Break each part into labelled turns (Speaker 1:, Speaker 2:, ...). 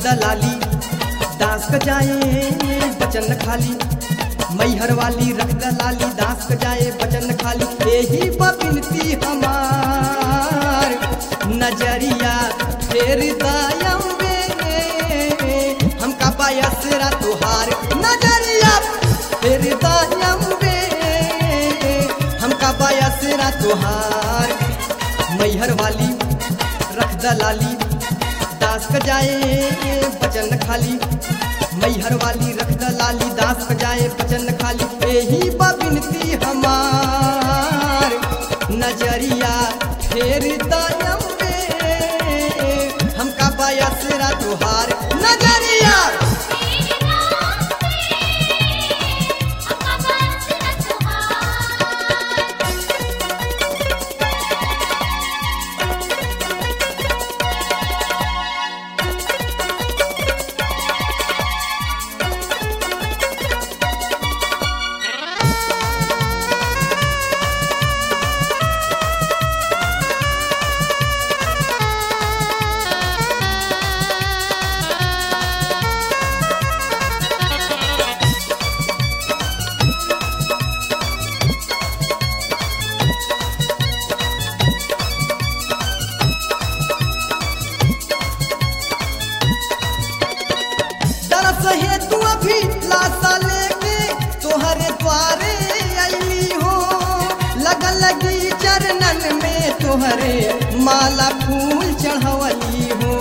Speaker 1: दलाली दास क जाए बचन खाली मैहर वाली रख दलाली दास क जाए बचन खाली यही बिनती हमार नजरिया फेर दयम्बे हमका बायसरा तुहार नजरिया फेर दयम्बे हमका बायसरा तुहार मैहर वाली रख दलाली दास क जाए बचन खाली मैहर वाली रख दलाली दास क जाए बचन खाली यही बिनती हमार नजरिया फेर दयम्बे हमका बायसरा तुहार नजरिया दरस है तू अभी लाशा लेके तोहरे द्वारे अली हो लगन लगी चरणन में तोहरे माला फूल चढ़वली हो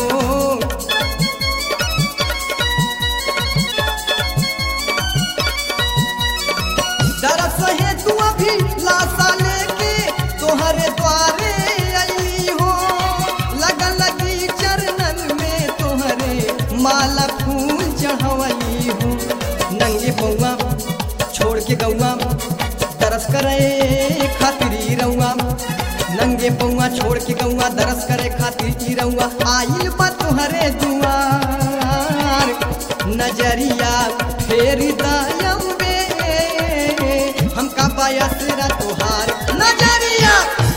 Speaker 1: दरस है तू अभी लाशा लेके तोहरे द्वारे अली हो लगन लगी चरणन में तोहरे माला फूल चढ़वली हो नंगे पौआ छोड़ के गौआ दरस करे खातिरी रउआ नंगे पौआ छोड़ के गौआ दरस करे खातिर ई रउआ आइल बा तुहरे दुआर नजरिया फेर दयम्बे हमका बायसरा तुहार नजरिया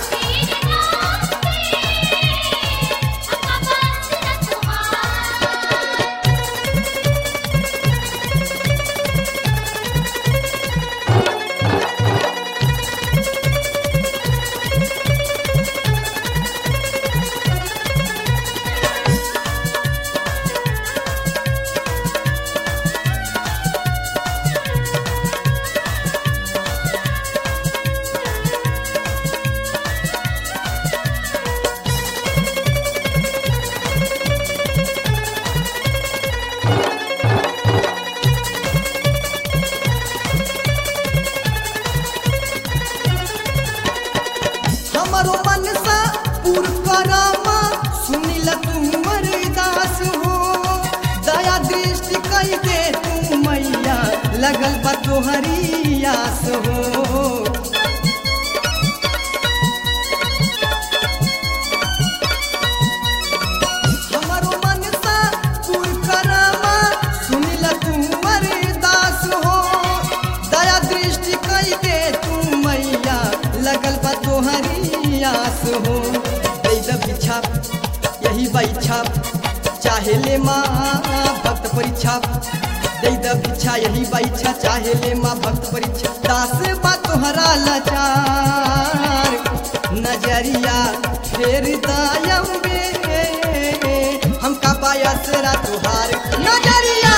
Speaker 1: हमरो मनसा पूर करामा सुनिल तुमर दास हो दया दृष्टि कई दे तू मैया लगल बा तोहरी आस हो हमरो मनसा पूर करामा सुनिल तुमर दास हो दया दृष्टि कई दे तू मैया लगल बा तोहरी आस हो दे द बिछा यही बैछा चाहे ले माँ भक्त परीक्षा दे द बिछा यही बैछा चाहे ले माँ भक्त परीक्षा दास बा तोहरा लाचार नजरिया फेर दयम्बे हमका बायसरा तुहार नजरिया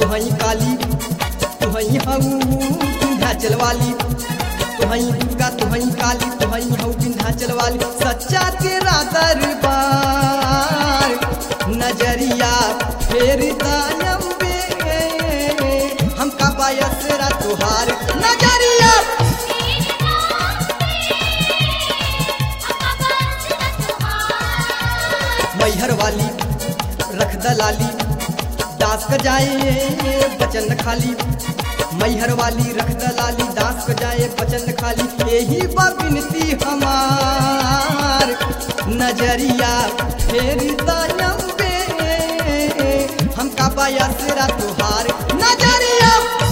Speaker 1: तुहई काली तुहई हऊ विंध्याचल वाली तुहई दुर्गा तुहई काली तुहई हऊ विंध्याचल वाली सच्चा तेरा दरबार नजरिया फेर दायम्बे हमका बायसरा तुहार नजरिया मैहर वाली रख दलाली दास क जाए बचन खाली मैहर वाली रख दलाली दास क जाए बचन खाली यही बा बिनती हमार नजरिया फेर दायम्बे हमका बायसरा तुहार नजरिया